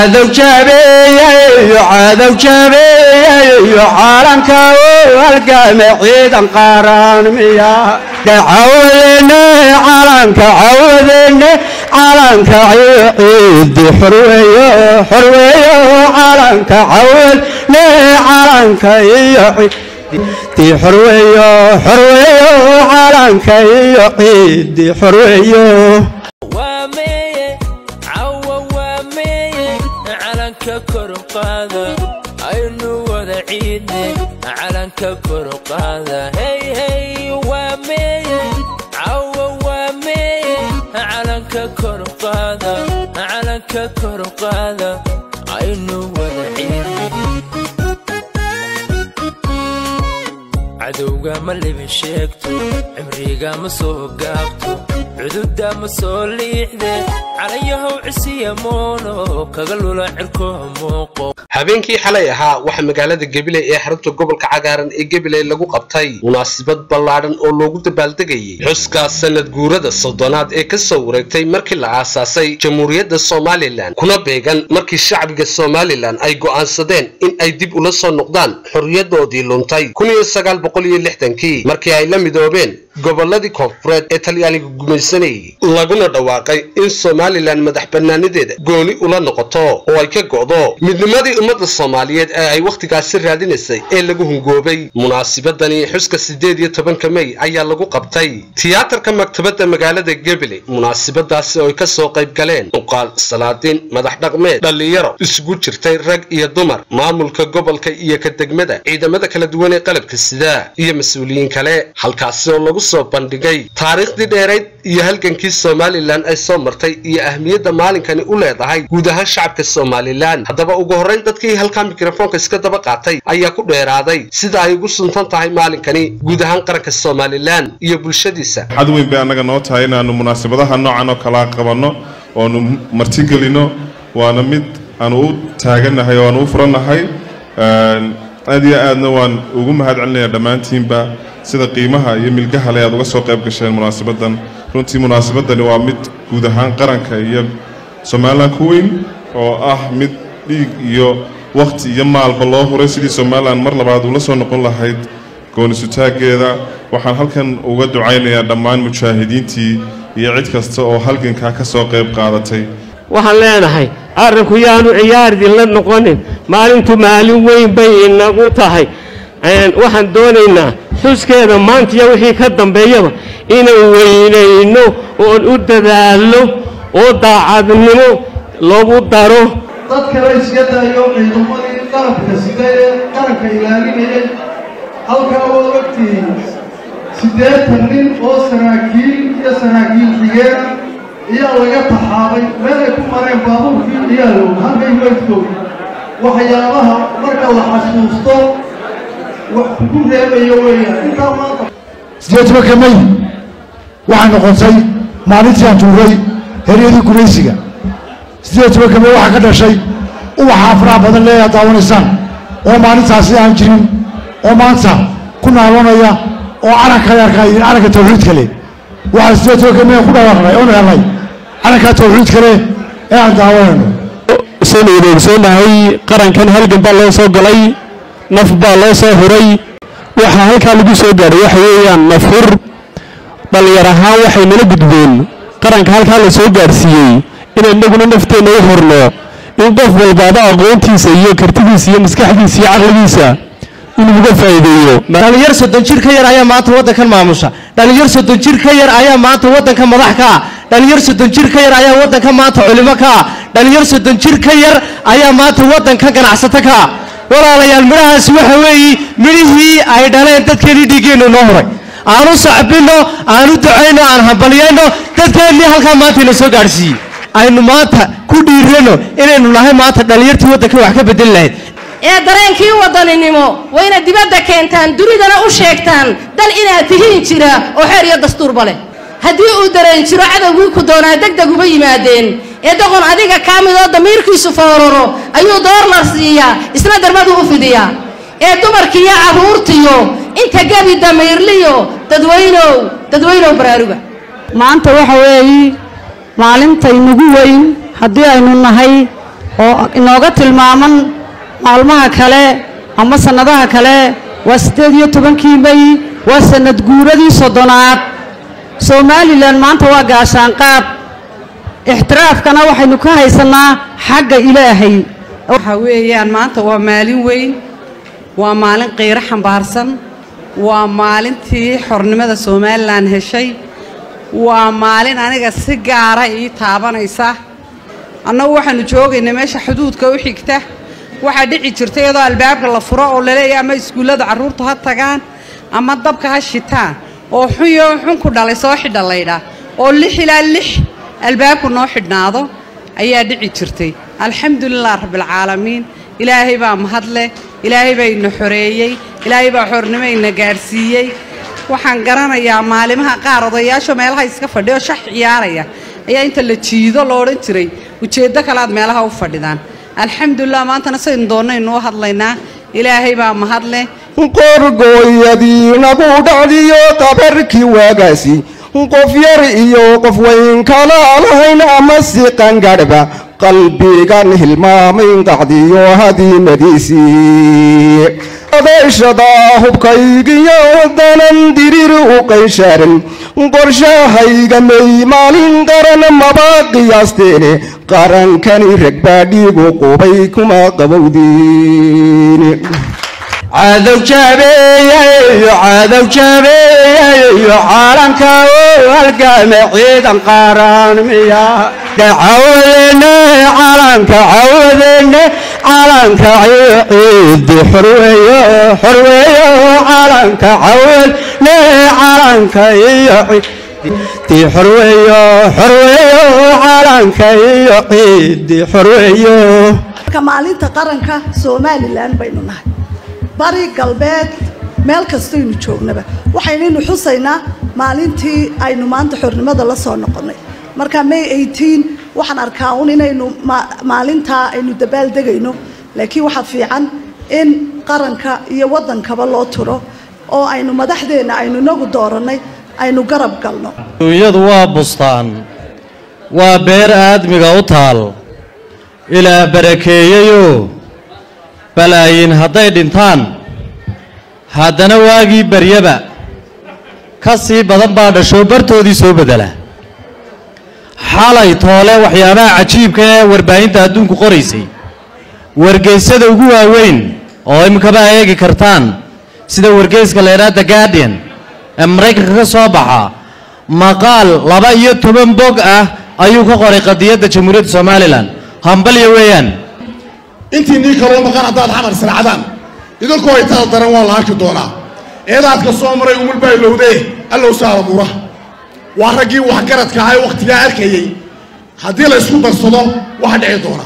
cadow jaabeeyayo cadow jaabeeyayo caalanka u halgame ciidan qaran miya cawadene calanka cawadene calanka ciidi xorweeyo xorweeyo calanka cawadne calanka iyo ciidi xorweeyo xorweeyo calanka iyo ciidi xorweeyo waa meeye cawa waa meeye calanka kor u qaada aynu wada ciidne calanka kor u qaada hey hey waa meeye cawa waa meeye calanka kor u qaada calanka kor u qaada aynu wada ciidne cadowga ma libin sheegto cimriga ma soo gaabto cududa ma soo liixde calayahow cisiya moono kaga lula cirko muuqo habeenkii xalay ahaa waxaa magaalada gabiley ee xarunta gobolka cagaaran ee gabiley lagu qabtay munaasabad ballaadhan oo loogu dabaaldegayay xuska sanad guurada soddonaad ee ka soo wareegtay markii la aasaasay jamhuuriyadda somalilan kuna beegan markii shacbiga somalilan ay go'aansadeen in ay dib ula soo noqdaan xorriyadoodii luntay kii markii ay la midoobeen gobolladii koonfureed ee talyaaniga gumaysanayay laguna dhawaaqay in somalilan madax bannaanideeda gooni ula noqoto oo ay ka go'do midnimadii ummadda soomaaliyeed ee ay wakhtigaasi raadinaysay ee lagu hungoobay munaasibadani xuska siddeed iyo tobanka mey ayaa lagu qabtay tiyaatarka maktabadda magaalada gebele munaasibadaasi oo ay ka soo qayb galeen muqaal salaadiin madax dhaqmeed dhallinyaro isugu jirtay rag iyo dumar maamulka gobolka iyo ka degmada ciidamada kala duwan ee qalabka sida iyo mas-uuliyiin kale halkaasi oo lagu soo bandhigay taariikhdii dheerayd iyo halgankii somalilan ay soo martay iyo ahmiyadda maalinkani u leedahay guud ahaan shacabka somalilan haddaba ugu horrayn dadkii halkaa mikrofoonka iska daba qaatay ayaa ku dheeraaday sida ay ugu suntan tahay maalinkani guud ahaan qaranka somalilan iyo bulshadiisa xad weyn bay annaga noo tahay inaannu munaasabadaha noocan oo kalaa qabanno oonu martigelino waana mid aanu u taagannahay oo aanu u furannahay aad iyo aadna waan ugu mahad celinaya dhammaantiinba sida qiimaha iyo milgaha le aad uga soo qayb gasheen munaasabaddan runtii munaasabadani waa mid guud ahaan qaranka iyo somalilan ku weyn oo ah mid dhiig iyo wakhti iyo maalba loo huray sidii somalilan mar labaad ula soo noqon lahayd goonisutaaggeeda waxaan halkan uga ducaynayaa dhammaan mujaahidiintii iyo cid kasta oo halgankaa ka soo qayb qaadatay waxaan leenahay arrinku yaanu ciyaardin la noqonin maalintu maalin weyn bay inagu tahay waxaan doonaynaa xuskeeda maantiya wixii ka dambeeyaba inaan weynayno oon u dadaalno oo daacadnimo lagu daro dad kale iska daayo ciidamadii qalabka sida ee qaranka ilaalinayay halkaa waad ogtihiin siddeetan nin oo saraakiil iyo saraakiil xigeena iyaa laga taxaabay meel ay ku mareen baabuurkii iyaalow halkay weydkood waxyaabaha marka la xasuusto wax ku reebayo weeyaan intaa maanta sideed tobanka may waxaa noqotay maalintii aan tuuray heryadii gumaysiga sideed tobanka may waxaa ka dhashay ubaxa afraha badan leeyaa daawanaysaan oo maalintaasi aan jirin oo maanta ku naabanaya oo calanka yarka iyo calanka tawxiidka leh waxaa sideed tobanka may ku dhawaaqnay oonu helnay calanka tawxiidka leh ee aan daawanayno saynu wada ogsoonahay qarankan halgan baa loo soo galay naf baa loo soo huray waxaa halkaa lagu soo gaadhay waxa weeyaan nafhur dhallinyar ahaan waxay nala gudbeen qaranka halkaa la soo gaadhsiiyey inaan inaguna nafteenna u hurno in qof walbaaba aqoontiisa iyo kartidiisa iyo maskaxdiisa iyo caqligiisa inuu uga faa'iideeyo dhalinyar soddon jir ka yar ayaa maanta waddankan maamusha dhalinyar soddon jir ka yar ayaa maanta waddanka madax ka ah dhalinyar soddon jir ka yar ayaa waddanka maanta culimo ka ah dhalinyar soddon jir ka yar ayaa maanta waddanka ganacsato ka ah walaalayaal midhahaasi waxa weeye midhihii ay dhaleen dadkeenii dhiiggeennu noo huray aanu sacbinno aanu ducayno aan hambalyayno dadkeennii halkaa maanta ina soo gaadhsiiyey aynu maanta ku dhiirano inaynu nahay maanta dhalinyartii waddanka wax ka bedeli lahayd ee dareenkii wadaninimo wayna dibadda keentaan dunidana u sheegtaan dal inaad tihiin jira oo xeer iyo dastuurba leh haddii uu dareen jiro cadowgii ku doonaa degdeg uma yimaadeen ee doqon adiga kaa midoo damiirkiisu fooraro ayuu doorlar siiyaa isna darmadu u fidiyaa ee dumarkiiyo carruurtiyo inta gebi damiirliyo dadweynow dadweynow baraaruga maanta waxa weeye maalintaynugu weyn haddii aynu nahay oo inooga tilmaaman maalmaha kale ama sannadaha kale waa siddeed iyo tobankii mey waa sannad guuradii soddonaad somalilan maanta waa gaashaanqaad ixtiraafkana waxaynu ka haysannaa xagga ilaahay waxa weeyaan maanta waa maalin weyn waa maalin qiiro xambaarsan waa maalintii xornimada somalilan heshay waa maalin aniga si gaara ii taabanaysa annagu waxaanu joogaynaa meesha xuduudka u xigta waxaa dhici jirta iyadoo albaabka la furo oo laleeyahay ama iskuullada carruurtu ha tagaan ama dabka ha shitaan oo xunyo xun ku dhalay soo xidha laydhaa oo lix ilaa lix albaabku noo xidhnaado ayaa dhici jirtay alxamdulilah rabbilcaalamiin ilaahay baa mahadleh ilaahay baa ina xoreeyey ilaahay baa xornimo ina gaadhsiiyey waxaan garanayaa maalimaha qaar odayaasho meelaha iska fadhiya oo shax ciyaaraya ayaa inta la jiido lo odhan jiray ujeeddo kale aad meelaha u fadhidaan alxamdulilah maantana saynu doonnaynu u hadlaynaa ilaahay baa mahadleh qorgooyadiinagu dhacdiyo qabarkii waagaasi qof yar iyo qof weyn kala lahayn ama si qangadhba qalbigan hilmaamayn qacdiyo hadiimadiisii adeeshada hubkaygiyo danan dirir u qayshaaran qorshahayga may maalin qaran maba qiyaasteene qarankani ragbaa dhiigu qubay kuma qabowdiin cadow jaabeeyayo cadow jaabeeyayo caalanka oo halgame ciidan qaaraan miya cawadene calanka cawadene calanka ciidi xorweeyo xorweeyo calanka cawadne calanka iyo ciidi xorweeyo xorweeyo calanka iyo ciidi xorweeyo maalinta qaranka somalilan baynu nahay bari galbeed meel kastaynu joognaba waxaynaynu xusaynaa maalintii aynu maanta xornimada la soo noqonnay marka may eighteen waxaan arkaa un inaynu maalintaa aynu dabaaldegayno laakiin waxaa fiican in qaranka iyo waddankaba loo turo oo aynu madaxdeenna aynu inagu doorannay aynu garab galno duunyadu waa bustaan waa beer aadmiga u taal ilaa barakeeyeyoo balaayin hadday dhintaan haddana waagii baryaba ka sii badan baa dhashoo bartoodii soo beddela xalay toole waxyaabaha cajiibka ee warbaahinta adduunku qoraysay wargeysyada ugu waaweyn oo iminkaba eegi kartaan sida wargeyska la idhaha the guardian ee maraykanka ka soo baxa maqaal laba iyo toban bog ah ayuu ka qoray qadiyadda jamhuuriyadda somalilan hambalya weeyaan intii nii kaloo maqan haddaad xamar israacdaan idinkoo itada daran waa la arki doonaa eedaadka soo maray umulbaa ilowdee allow saara buuraha waa raggii waxgaradka ahaa ee wakhtigaa arkayey haddii la isku darsado waxa dhici doona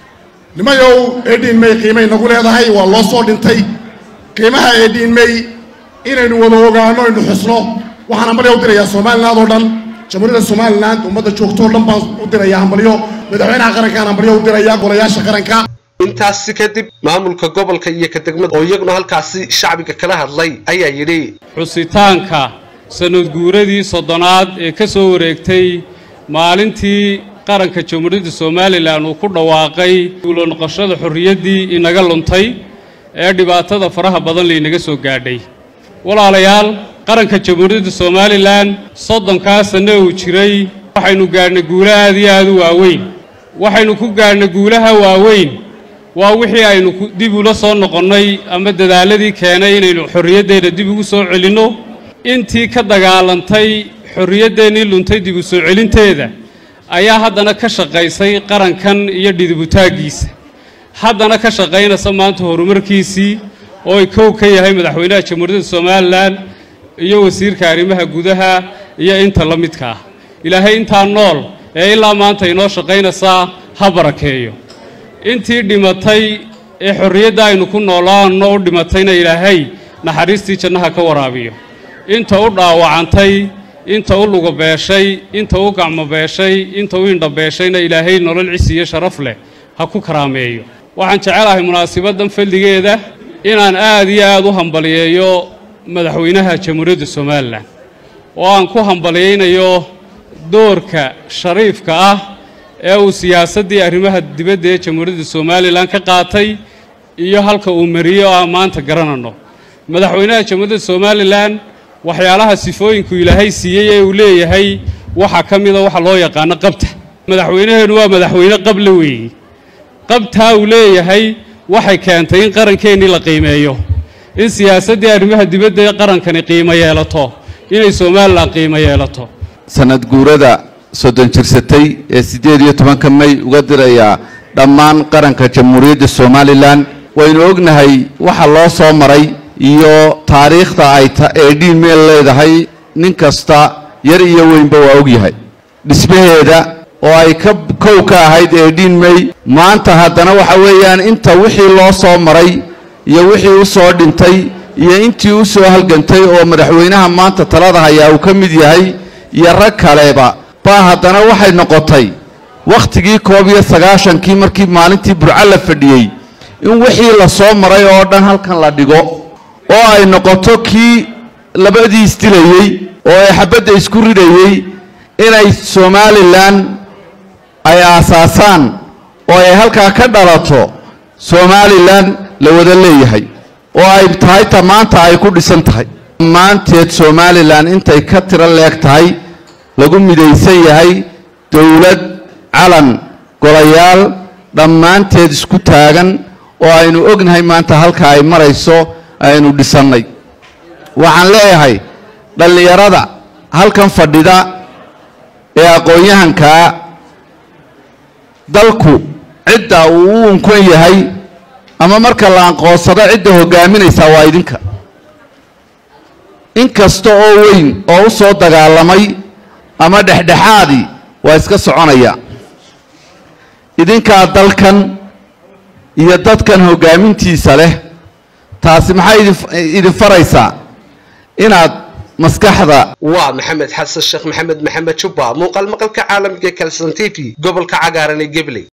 nimayow eedhiin may qiimay nagu leedahay waa loo soo dhintay qiimaha eedhiin may inaynu wada ogaano aynu xusno waxaan hambalyo u dirayaa somaliland oo dhan jamhuuriyadda somaliland ummadda joogto oo dhan baan u dirayaa hambalyo madaxweynaha qarankaan hambalyo u dirayaa golayaasha qaranka intaasi kadib maamulka gobolka iyo ka degmada oo iyaguna halkaasi shacbiga kala hadlay ayaa yidhi xusitaanka sanadguuradii soddonaad ee ka soo wareegtay maalintii qaranka jamhuuriyadda somalilan uu ku dhawaaqay guulo noqoshada xorriyaddii inaga luntay ee dhibaatada faraha badan laynaga soo gaadhay walaalayaal qaranka jamhuuriyadda somalilan soddonkaa sanno uu jiray waxaynu gaadhnay guulo aad iyo aad u waaweyn waxaynu ku gaadhnay guulaha waaweyn waa wixii aynu dib ula soo noqonnay ama dadaaladii keenay inaynu xorriyaddeenna dib ugu soo celinno intii ka dagaalantay xorriyaddeenii luntay dib u soo celinteeda ayaa haddana ka shaqaysay qarankan iyo dhidibutaaggiisa haddana ka shaqaynaysa maanta horumarkiisii oo ay kow ka yahay madaxweynaha jamhuuriyadda somalilan iyo wasiirka arrimaha gudaha iyo inta la midka ah ilaahay intaa nool ee ilaa maanta inoo shaqaynaysaa ha barakeeyo intii dhimatay ee xorriyadda aynu ku noolaanno u dhimatayna ilaahay naxariistii jannaha ka waraabiyo inta u dhaawacantay inta u lugabeeshay inta u gacmobeeshay inta u indhabeeshayna ilaahay nolol cisi iyo sharaf leh ha ku karaameeyo waxaan jecelahay munaasibaddan fadligeeda inaan aad iyo aad u hambaliyeeyo madaxweynaha jamhuuriyadda somalilan oo aan ku hambaliyaynayo doorka shariifka ah ee uu siyaasaddii arrimaha dibadda ee jamhuuriyadda somalilan ka qaatay iyo halka uu mariyey oo aan maanta garanano madaxweynaha jamhuuriyadda somalilan waxyaalaha sifooyinku ilaahay siiyey ee uu leeyahay waxaa ka mida waxa loo yaqaano qabta madaxweynaheennu waa madaxweyne qable weeye qabtaa uu leeyahay waxay keentay in qarankeenii la qiimeeyo in siyaasaddii arrimaha dibadda ee qarankani qiimo yeelato inay somalilan qiimo yeelato sanad guurada soddon jirsatay ee siddeed iyo tobanka may uga dirayaa dhammaan qaranka jamhuuriyadda somalilan waynu ognahay waxa loo soo maray iyo taariikhda ay ee dhiin meel leedahay nin kasta yar iyo weynba waa ogyahay dhismaheeda oo ay ka kow ka ahayd ee dhiin may maanta haddana waxa weeyaan inta wixii loo soo maray iyo wixii u soo dhintay iyo intii u soo halgantay oo madaxweynaha maanta talada hayaa uu ka mid yahay iyo rag kaleba baa haddana waxay noqotay wakhtigii koob iyo sagaashankii markii maalintii burco la fadhiyey in wixii la soo maray oo dhan halkan la dhigo oo ay noqoto kii labadii isdilayey oo ay xabadda isku ridhayey inay somalilan ay aasaasaan oo ay halkaa ka dhalato somalilan la wada leeyahay oo ay tahay ta maanta ay ku dhisan tahay dhammaanteed somalilan intay ka tiro leeg tahay lagu midaysan yahay dowlad calan golayaal dhammaanteed isku taagan oo aynu ognahay maanta halka ay marayso aynu dhisannay waxaan leeyahay dhallinyarada halkan fadhida ee aqoon-yahankaa dalku cidda uu u unkan yahay ama marka la aqoonsado cidda hoggaaminaysaa waa idinka in kasta oo weyn oo u soo dagaalamay ama dhexdhexaadii waa iska soconaya idinkaa dalkan iyo dadkan hoggaamintiisa leh taasi maxay idin faraysaa inaad maskaxda waa maxamed xasan sheekh maxamed maxamed jubba muuqaal maqalka caalamka ee kalson t v gobolka cagaaran ee gebley